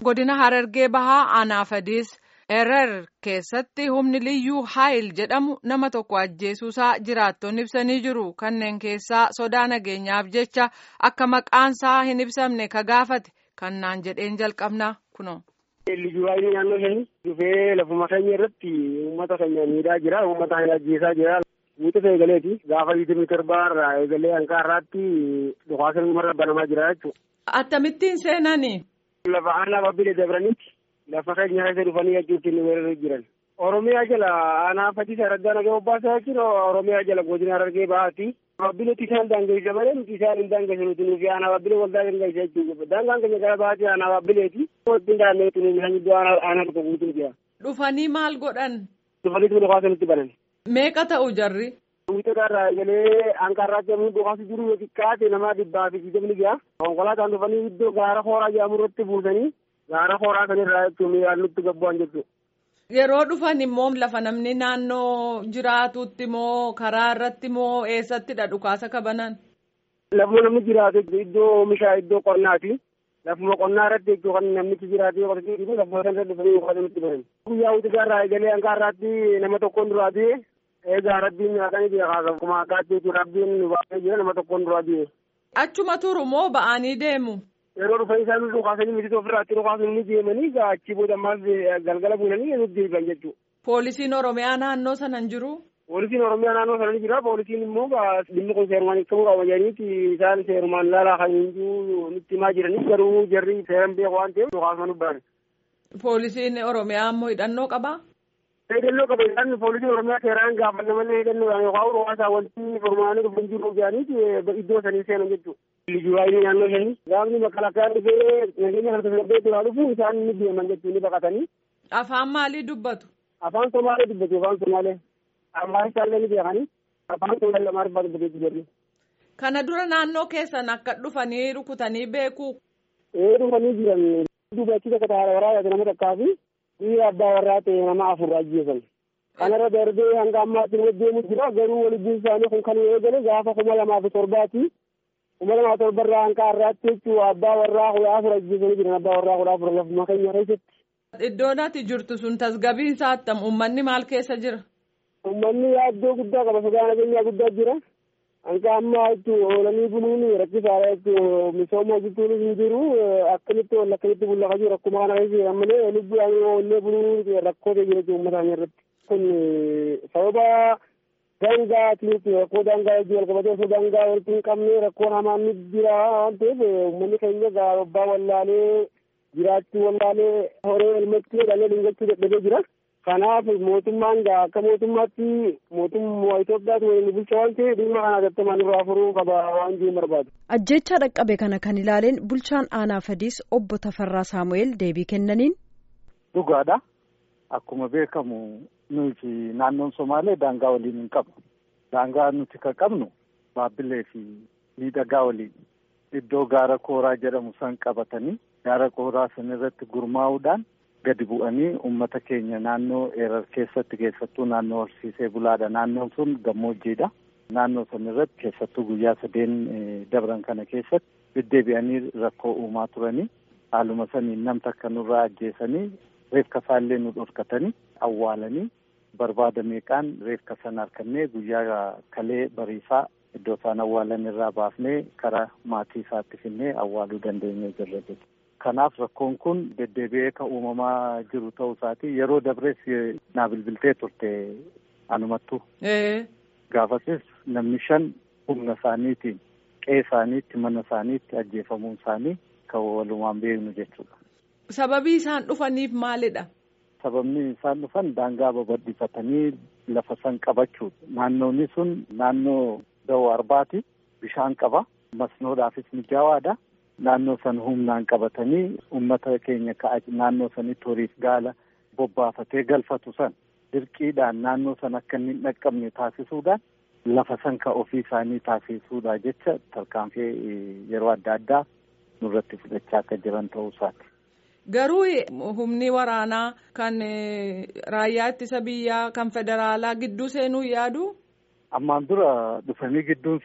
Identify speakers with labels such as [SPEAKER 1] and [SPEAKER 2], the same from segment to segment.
[SPEAKER 1] godina harargee bahaa anaafadiis erer keessatti humni liyyuu haayil jedhamu nama tokko ajjeesuusaa jiraattonni ibsanii jiru kanneen keessaa sodaa nageenyaaf jecha akka maqaansaa hin ibsamne ka gaafate kannaan jedheen jalqabna kuno.
[SPEAKER 2] Liyyuu haayil naannoo shanii dhufee lafuma keenya irratti uummata keenya miidhaa jira uummata keenya ajjeesaa jira. Guutuuf eegaleeti gaafa yiitimii torbaa irraa eegalee hanqaa irraatti dhukaasni umarra banamaa jira jechuudha.
[SPEAKER 1] Akkamittiin seenanii?
[SPEAKER 2] Lafa aanaa babbilee dabranitti lafa keenya keessa dhufanii jechuutti inni weeraruu jiran. Oromiyaa jala aanaa fatiisa raddaa nagaa obbaasaa jechuun Oromiyaa jala godina harargee bahaati. Babbileetti isaan daangeessa malee nuti isaan hin daangeessa nuti nufi aanaa babbilee waldaa daangeessa jechuudha. Daangaan keenya gara bahaati aanaa babbileeti. Wajjin daandee nuti nuti iddoo aanaa tokko guutuu jira.
[SPEAKER 1] Dhufanii maal godhan?
[SPEAKER 2] Dhufanii tuuti dhukaasa nutti banan.
[SPEAKER 1] Meeqa ta'u jarri?
[SPEAKER 2] Wiixota irraa eegalee hanqarraatti yommuu dhukaasa jiru yoo xiqqaate nama dhibbaa fi digdamni gaha. Konkolaataan dhufanii iddoo gaara hooraa jedhamu irratti buusanii gaara hooraa sanirraa jechuun miidhaan nutti gabbu'an jechuudha.
[SPEAKER 1] Yeroo dhufan immoo lafa namni naannoo jiraatutti moo karaa irratti moo eessattidha dhukaasa kabanan?
[SPEAKER 2] Lafuma namni jiraatu iddoo oomishaa iddoo qonnaati. Lafuma qonnaa irratti jechuun kan namichi jiraatu yoo qotatee lafuma sana dhufanii dhukaasa nutti banan. Guyyaa wiixota irraa eegalee hanqarraatti nama tokkoon duraa du'e eegaa rabbiin nyaatanii beekaa akkuma akkaatti jechuun rabbiin nu baasee jira nama tokkoon duraa du'e.
[SPEAKER 1] Achuma turu moo ba'anii deemu?
[SPEAKER 2] Yeroo dhufan isaan dhukaasanii miti ofirraatti dhukaasanii ni deemanii achii booda ammaas galgala buunanii nuti deebi'an jechuudha.
[SPEAKER 1] Poolisiin Oromiyaa naannoo sana hin jiru?
[SPEAKER 2] Poolisiin Oromiyaa naannoo sana ni jira. Poolisiin immoo dhimmi kun seerumaan hiikamuu qaba jedhaniiti isaan seerumaan laalaa kan hin jiru nutti himaa jiranii garuu jarri seeran beeku waan ta'eef dhukaasuma nu baane.
[SPEAKER 1] Poolisiin Oromiyaa immoo hidhannoo qabaa?
[SPEAKER 2] Hidhannoo qaba isaan poolisiin Oromiyaa seeraan gaafanna malee hidhannoodhaan yookaan dhukaasa wanti furmaanii dhufan jiru jedhaniiti iddoo sanii seenan jechuudha. Liyyuu haayilii naannoo shanii gaafni makalakaan dhufee nageenya kan tasgabbee duraa dhufu isaan ni deeman jechuun ni baqatanii.
[SPEAKER 1] Afaan maalii dubbatu?
[SPEAKER 2] Afaan Somaalee dubbatu afaan Somaalee. Ammaan isaallee ni beekanii afaan Somaalee lamaan irraa dubbateetu jirri.
[SPEAKER 1] Kana dura naannoo keessan akka dhufanii rukutanii beeku.
[SPEAKER 2] Ee dhufanii jiran dubachi tokko taa'aa waraabaa nama takkaa fi dhiira abbaa warraa ta'e nama afur ajjeesan. Kanarra darbee hanga ammaatti nama deemu jira garuu waliin isaanii kun kan eegale gaafa kuma lamaa fi torbaati. Kuma lamaa torbarraa hanga har'aatti jechuun abbaa warraa kudha afur ajjeesanii jiran abbaa warraa kudha afur lafuma keenya keessatti.
[SPEAKER 1] Iddoon ati jirtu sun tasgabiinsaa attam uummanni maal keessa jira?
[SPEAKER 2] Uummanni yaaddoo guddaa qaba sodaa nageenyaa guddaa jira. Hanga ammaa jechuun oolanii buluun rakkisaadha jechuun misooma hojjechuun hin jiru akkamitti ol akkamitti bullaqa jiru akkuma kana keessa malee lubbuudhaan oollee buluun rakkoo ta'e jira jechuun uummata keenya irratti. Kun sababa daangaatiin rakkoo daangaa wajjin wal qabatee osoo daangaa walitti hin qabne rakkoon hamaan ni jira waan ta'eef uummanni keenya gaaroobbaa wallaalee jiraachuu wallaalee horee elmatti jedhamee dhingachuu dadhabee jira. Kanaaf mootummaan akka mootummaatti mootummaa Itoophiyaatu waliin bulcha waan ta'eef dhimma kana gattamaan irraa furuu qaba waan jiru barbaadu.
[SPEAKER 3] Ajjeechaa dhaqqabe kana kan ilaaleen bulchaan aanaa fadiis obbo Tafarraa Saamu'eel deebii kennaniin.
[SPEAKER 4] Dhugaadha. Akkuma beekamu nuti naannoon Somaalee daangaa waliin hin qabnu. Daangaa nuti kan qabnu Baabbilee fi miidhagaa waliin iddoo gaara kooraa jedhamu san qabatanii gaara kooraa san irratti gurmaa'uudhaan gadi bu'anii uummata keenya naannoo erar keessatti keessattuu naannoo horsiisee bulaadha. Naannoon sun gammoojjiidha. Naannoo san irratti keessattuu guyyaa sadeen dabran kana keessatti deddeebi'anii rakkoo uumaa turanii haaluma saniin nam takka nurraa ajjeesanii reefka isaallee nu dhorkatanii awwaalanii barbaada meeqaan reefka sana harkannee guyyaa kalee bariisaa iddoo isaan awwaalan irraa baafnee karaa maatii isaatti finnee awwaaluu dandeenye jirra jechuudha. Kanaaf rakkoon kun deddeebi'ee kan uumamaa jiru ta'uu isaati yeroo dabrees naa bilbiltee turte anumattu. Gaafasis namni shan humna isaaniitiin qe'ee isaaniitti mana isaaniitti ajjeefamuun isaanii kan walumaan beeknu jechuudha.
[SPEAKER 1] Sababii isaan dhufaniif maalidha?
[SPEAKER 4] Sababni isaan dhufan daangaa babal'ifatanii lafa san qabachuudha. Naannoonni sun naannoo da'oo arbaati. Bishaan qaba. Masnoodhaafis mijaawaadha. Naannoo san humnaan qabatanii uummata keenya ka'a naannoo sanitti horiif gaala bobbaafatee galfatu san dirqiidhaan naannoo san akka inni hin dhaqqabne taasisuudhaan lafa san ka ofii isaanii taasisuudha jecha tarkaanfii yeroo adda addaa nurratti fudhachaa akka jiran ta'uu isaati.
[SPEAKER 1] Garuu humni waraanaa kan raayyaa ittisa biyyaa kan federaalaa gidduu seenuu yaadu?
[SPEAKER 4] Ammaan dura dhufanii gidduun seenu.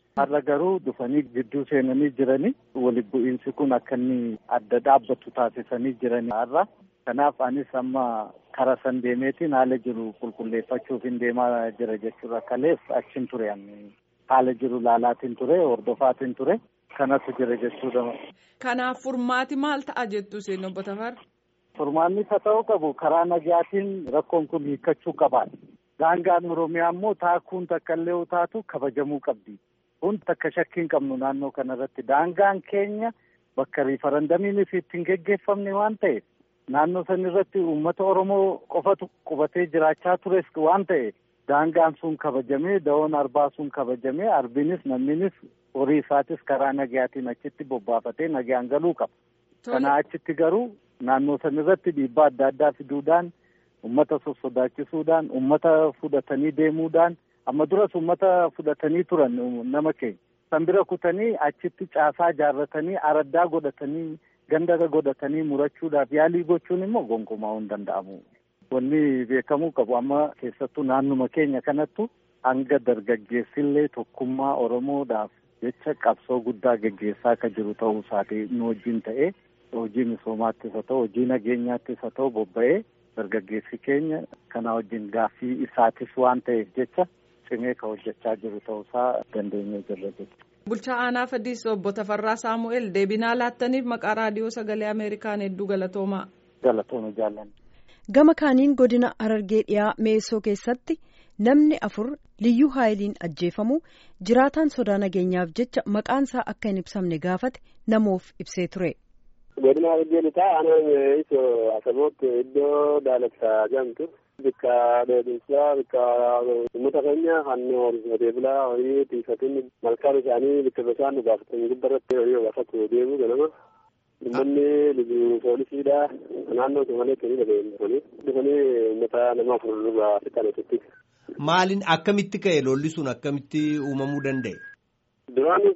[SPEAKER 4] Har'a garuu dhufanii gidduu seenanii jiranii walitti bu'iinsi kun akka inni adda dhaabbatu taasisanii jiranii har'a. Kanaaf anis amma karaa san deemeetiin haala jiru qulqulleeffachuuf hin deemaa jira jechuudha. Kaleef achiin ture haala jiru laalaatiin ture hordofaatiin ture kanatu jira jechuudha.
[SPEAKER 1] Kanaaf furmaati maal ta'a jettu isin obbo Tafar?
[SPEAKER 4] Furmaanni isa ta'uu qabu karaa nagaatiin rakkoon kun hiikkachuu qabaadha. Daangaan Oromiyaa immoo taakuun takka illee taatu kabajamuu qabdi. Kun takka shakkii hin qabnu naannoo kanarratti daangaan keenya bakka riifarandamiin ittiin geggeeffamne waan ta'eef naannoo san irratti uummata Oromoo qofatu qubatee jiraachaa tures waan ta'eef daangaan sun kabajamee da'oon arbaa sun kabajamee arbinis namninis horii isaatis karaa nagayaatiin achitti bobbaafatee nagaan galuu qaba. Kanaa achitti garuu naannoo san irratti dhiibbaa adda addaa fiduudhaan uummata sossodaachisuudhaan uummata fudhatanii deemuudhaan amma duras uummata fudhatanii turan nama keenya san bira kutanii achitti caasaa jaarratanii araddaa godhatanii ganda godhatanii murachuudhaaf yaalii gochuun immoo gonkumaa hin danda'amu. Wanni beekamuu qabu amma keessattuu naannuma keenya kanattu hanga dargaggeessillee tokkummaa Oromoodhaaf jecha qabsoo guddaa geggeessaa akka jiru ta'uu isaati nu wajjin ta'ee hojii misoomaattis haa ta'u hojii nageenyaattis haa ta'u bobba'ee dargaggeessi keenya kana wajjin gaaffii isaatis waan ta'eef jecha cimee ka hojjechaa jiru ta'uusaa dandeenyee jirra jechuudha.
[SPEAKER 1] Bulchaa aanaa Fadiis obbo Tafarraa Saamu'eel deebinaa laattaniif maqaa raadiyoo sagalee Ameerikaan hedduu galatoomaa.
[SPEAKER 4] Galatooma jaalladha.
[SPEAKER 3] Gama kaaniin godina Harargee dhiyaa Meessoo keessatti namni afur liyyuu haayiliin ajjeefamu jiraataan sodaa nageenyaaf jecha maqaan isaa akka hin ibsamne gaafate namoof ibsee ture.
[SPEAKER 2] Godina Harargee lixaa aanaan isoo Asaboot iddoo Daalaksaa jedhamtu bikka dheedinsaa bikka uummata keenya kan horsiisee bulaa horii tiifatiin malkaan isaanii bikka bishaan dhugaafatan gubbarratti horii obaafatu deemu ganama. Uummanni liyyuu poolisiidha. Naannoo Somalee kenni dhaga'ee dhufanii uummata nama afur irraa fixan asitti.
[SPEAKER 5] Maaliin akkamitti ka'e lolli sun akkamitti uumamuu danda'e?
[SPEAKER 2] Duraanis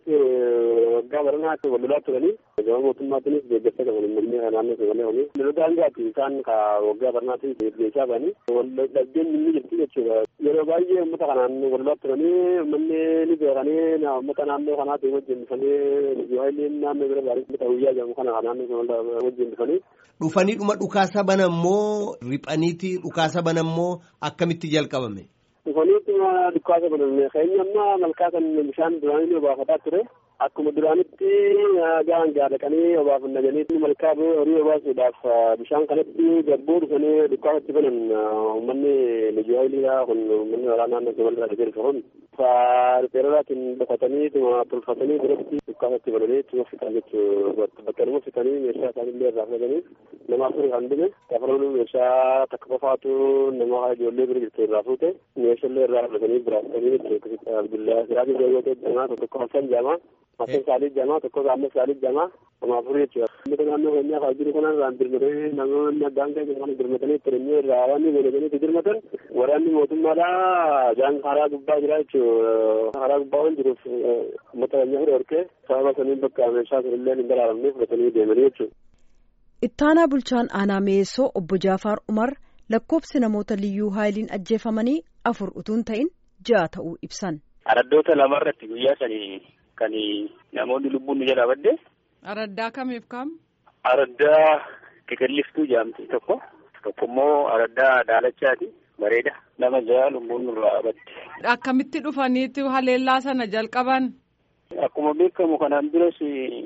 [SPEAKER 2] waggaa baranaatti wal lolaa turanii gama mootummaatiinis deeggarsa qaban uummanni naannoo Somalee horii. Lolota hangaati isaan ka waggaa baranaatti deeggarsaa ba'anii wal dhabdeen inni jirti jechuudha. Yeroo baay'ee uummata kanaan wal lolaa turanii uummanni ni beekanii uummata naannoo kanaatti wajjin dhufanii hayileen naannoo bira baarii uummata guyyaa jedhamu kana naannoo Somalee wajjin dhufanii.
[SPEAKER 5] Dhufanii dhuma dhukaasa bana immoo riphaniiti dhukaasa bana immoo akkamitti jalqabame?
[SPEAKER 2] Dhufaniituma dhukaasa baname keenya amma malkaa kan bishaan duraanii obaafataa ture. Akkuma duraanitti gahan gaadhaqanii obaafannaa jedhanii malkaa horii obaasuudhaaf bishaan kanatti gabboo dhufanii dhukaasatti banan uummanni lijuwaayiliidha kun uummanni waraanaa naannoo Somaaliirraa dhufee dhufa kun. Ripeeraraatiin dhokatanii tuma tolfatanii biratti dhukaasatti bananii tuma fixan jechuudha. Bakka nama fixanii meeshaa isaanillee irraa fudhatanii nama afur kan dhume gafaroon meeshaa takka qofaatu nama ijoollee bira jirtu irraa fuute meeshaalee irraa fudhatanii biraatanii jechuudha. Abdullaa Siraajii Jayyoo jedhamaa tokko Hassan jedhama. Hassan Saalii jedhama tokko Gaamma Saalii jedhama. Nama afur jechuudha. Uummata naannoo keenyaa kan jiru kanarraan dirmatanii namoonni addaan kee kan dirmatanii turanii irraa waan godhatanii dirmatan waraanni mootummaadhaa jaan karaa gubbaa jira jechuudha. Karaa gubbaa waan jiruuf uummata keenya fira horkee sababa saniin bakka meeshaa sanillee hin daraaramne fudhatanii deemanii jechuudha.
[SPEAKER 3] Ittaanaa bulchaan aanaa Meessoo obbo Jaafaar Umar lakkoofsi namoota liyyuu haayiliin ajjeefamanii afur utuun ta'in ja'a ta'uu ibsan.
[SPEAKER 6] Araddoota lamarratti guyyaa sanii kan namoonni lubbuun nu jalaa badde.
[SPEAKER 1] Araddaa kamiif kam?
[SPEAKER 6] Araddaa Kekelliftuu jedhamti tokko tokko immoo araddaa Daalachaati bareeda nama ja'a lubbuun nurraa badde.
[SPEAKER 1] Akkamitti dhufaniitti haleellaa sana jalqaban?
[SPEAKER 6] Akkuma beekamu kanaan duras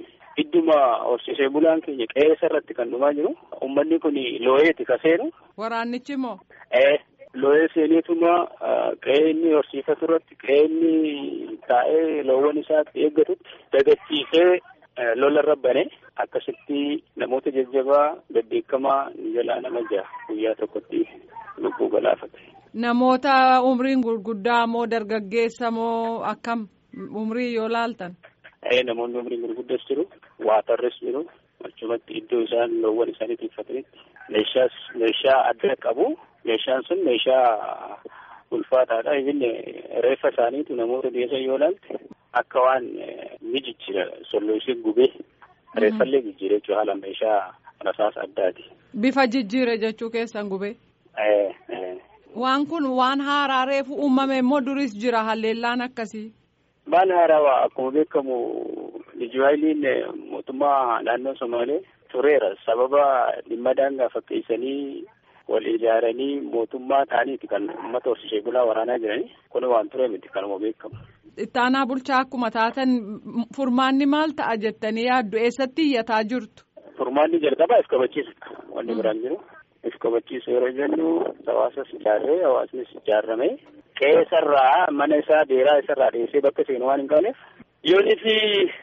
[SPEAKER 6] idduma horsiisee bulaan keenya qe'ee irratti kan dhumaa jiru. Uummanni kun looyeeti ka seenu.
[SPEAKER 1] Waraannichi moo?
[SPEAKER 6] Ee looyee seeneetuma qe'ee inni horsiifatu irratti qe'ee inni taa'ee loowwan isaatti eeggatutti dagachiisee lola irra bane akkasitti namoota jajjabaa bebbeekamaa ni jalaa nama ja'a guyyaa tokkotti lubbuu galaafate.
[SPEAKER 1] Namoota umriin gurguddaa moo dargaggeessa moo akkam umrii yoo laaltan?
[SPEAKER 6] Ee namoonni umriin gurguddas jiru waatarres jiru achumatti iddoo isaan loowwan isaanii tiffatanitti meeshaas meeshaa adda qabu meeshaan sun meeshaa ulfaataadha ibin reeffa isaaniitu namoota dhiyeessan yoo laalte akka waan ni jijjiira solloosee gubee reeffallee jijjiire jechuudha haala meeshaa rasaasa addaati.
[SPEAKER 1] Bifa jijjiire jechuu keessan gubee. Waan kun waan haaraa reefu uumame immoo duris jira halleellaan akkasii.
[SPEAKER 6] Baala haarawaa akkuma beekamu lijuwaayiliin mootummaa naannoo Somaalee tureera. Sababa dhimma daangaa fakkeessanii wal ijaaranii mootummaa ta'aniiti kan uummata horsiisee bulaa waraanaa jiranii kun waan ture miti kanuma beekamu.
[SPEAKER 1] Ittaanaa bulchaa akkuma taatan furmaanni maal ta'a jettanii yaaddu eessatti iyyataa jirtu?
[SPEAKER 6] Furmaanni jalqabaa if kabachiisudha. Wanni biraan jiru. If kabachiisu yeroo jennu hawaasas ijaarree hawaasnis ijaarrame qe'eesarraa mana isaa beeraa isarraa dhiyeessee bakka seenu waan hin qabneef yoonii fi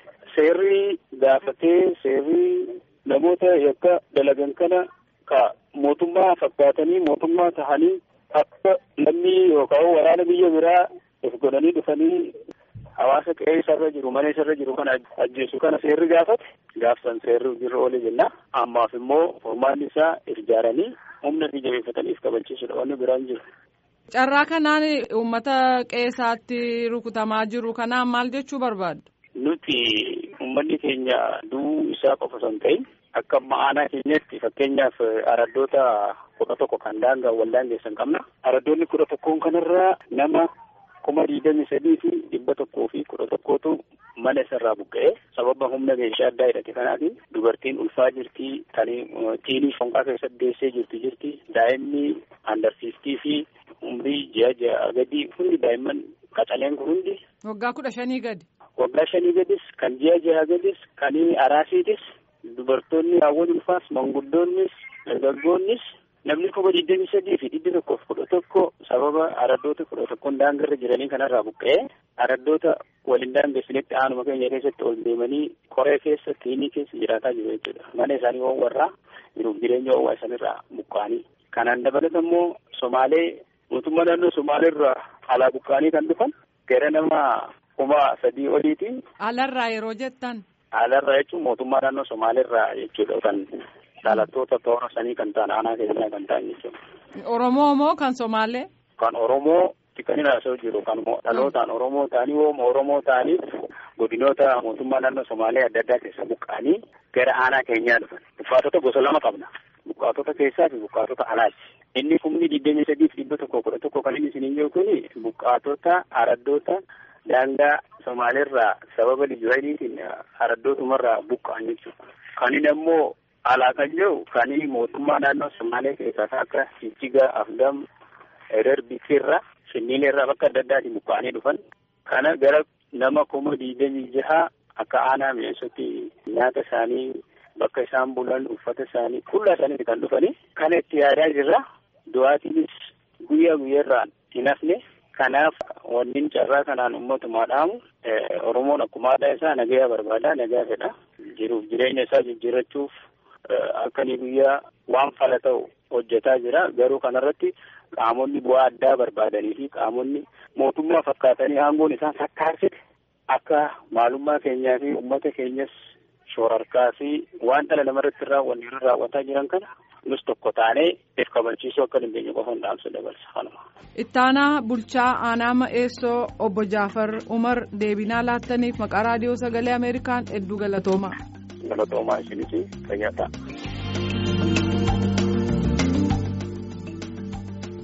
[SPEAKER 6] seerri gaafatee seerri namoota yakka dalagan kana ka mootummaa fakkaatanii mootummaa tahanii akka lammii yookaan waraana biyya biraa of godhanii dhufanii hawaasa qe'ee isarra jiru mana isarra jiru kana ajjeesu kana seerri gaafate gaafsan seerri jirra oole jenna ammaaf immoo furmaanni isaa if ijaaranii humna fi jabeeffatanii if kabachiisudha wanni biraan jiru.
[SPEAKER 1] Carraa kanaan uummata qe'eesaatti rukutamaa jiru kanaan maal jechuu barbaaddu?
[SPEAKER 6] Nuti uummanni keenya du'uu isaa qofa osoo hin ta'in akka ma'aanaa keenyatti fakkeenyaaf araddoota kudha tokko kan daangaa wal daangeessan qabna. Araddoonni kudha tokkoon kanarraa nama kuma digdami sadii fi dhibba tokkoo fi kudha tokkootu mana isarraa buqqa'ee sababa humna meeshaa addaa hidhate kanaatiin dubartiin ulfaa jirti tani tiinii fonqaa keessatti deessee jirti jirti daa'imni andarsiiftii fi umrii ji'a ji'a gadi hundi daa'imman qacaleen kun hundi.
[SPEAKER 1] Waggaa kudha shanii gadi.
[SPEAKER 6] Waggaa shanii gadis kan ji'a ji'a gadis kan araasiitis dubartoonni haawwan ulfaas manguddoonnis dargaggoonnis namni kuma digdami sadii fi dhibbi tokkoof kudha tokko sababa araddoota kudha tokkoon daangarra jiranii kanarraa buqqa'ee araddoota waliin daangeessinitti aanuma keenya keessatti ol deemanii qoree keessa tiinii keessa jiraataa jiru jechuudha. Mana isaanii oowwarraa jiruuf jireenya oowwaa isaanirraa buqqa'anii. Kanaan dabalata immoo Somaalee mootummaa naannoo Somaaleerraa alaa buqqa'anii kan dhufan gara nama kuma sadii oliiti.
[SPEAKER 1] Alarraa yeroo jettan.
[SPEAKER 6] Alarraa jechuun mootummaa naannoo Somaaleerraa jechuudha kan dhalattoota toora sanii kan ta'an aanaa keessaa kan ta'an jechuudha.
[SPEAKER 1] Oromoo moo kan Somaalee?
[SPEAKER 6] Kan Oromoo kan haasa'u jiru kan dhalootaan Oromoo ta'anii hooma Oromoo ta'anii godinoota mootummaa naannoo Somaalee adda addaa keessa buqqa'anii gara aanaa keenyaa dhufan. Buqqaatota gosa lama qabna. Buqqaatota keessaa fi buqqaatota alaati. Inni kumni digdamii sadii fi dhibba tokko kudha tokko kan inni isiniin jiru kuni buqqaatota araddoota daangaa Somaaleerraa sababa lijuwaayiliitiin araddootumarraa buqqa'an jechuudha. Kan inni ammoo alaa kan jiru kan mootummaa naannoo Somaalee keessaa akka Jijjiga, Afdam, Erer, Bikirra, Finfinneerraa bakka adda addaatiin buqqa'anii dhufan. Kana gara nama kuma digdamii jaha akka aanaa mi'eessatti nyaata isaanii bakka isaan bulan uffata isaanii kullaa isaaniiti kan dhufanii. Kana itti yaadaa jirra. Du'aatiinis guyyaa guyyaarraan hin hafne. Kanaaf wanni carraa kanaan ummatumaa dhaamu Oromoon akkuma aadaa isaa nagayaa barbaada nagayaa fedha. Jiruuf jireenya isaa jijjiirrachuuf akka inni guyyaa waan fala ta'u hojjetaa jira. Garuu kanarratti qaamonni bu'aa addaa barbaadanii fi qaamonni mootummaa fakkaatanii aangoon isaan sakkaarsite akka maalummaa keenyaa fi uummata keenyas shoorarkaa fi waan dhala namarratti raawwanne irra raawwataa jiran kana nus tokko taanee if kabachiisuu akka dandeenyu qofa dhaamsa dabarsa kanuma.
[SPEAKER 1] Ittaanaa bulchaa aanaa ma'eessoo obbo Jaafar Umar deebinaa laattaniif maqaa raadiyoo sagalee Ameerikaan hedduu galatoomaa.
[SPEAKER 6] Galatoomaa isinis fayyaa ta'a.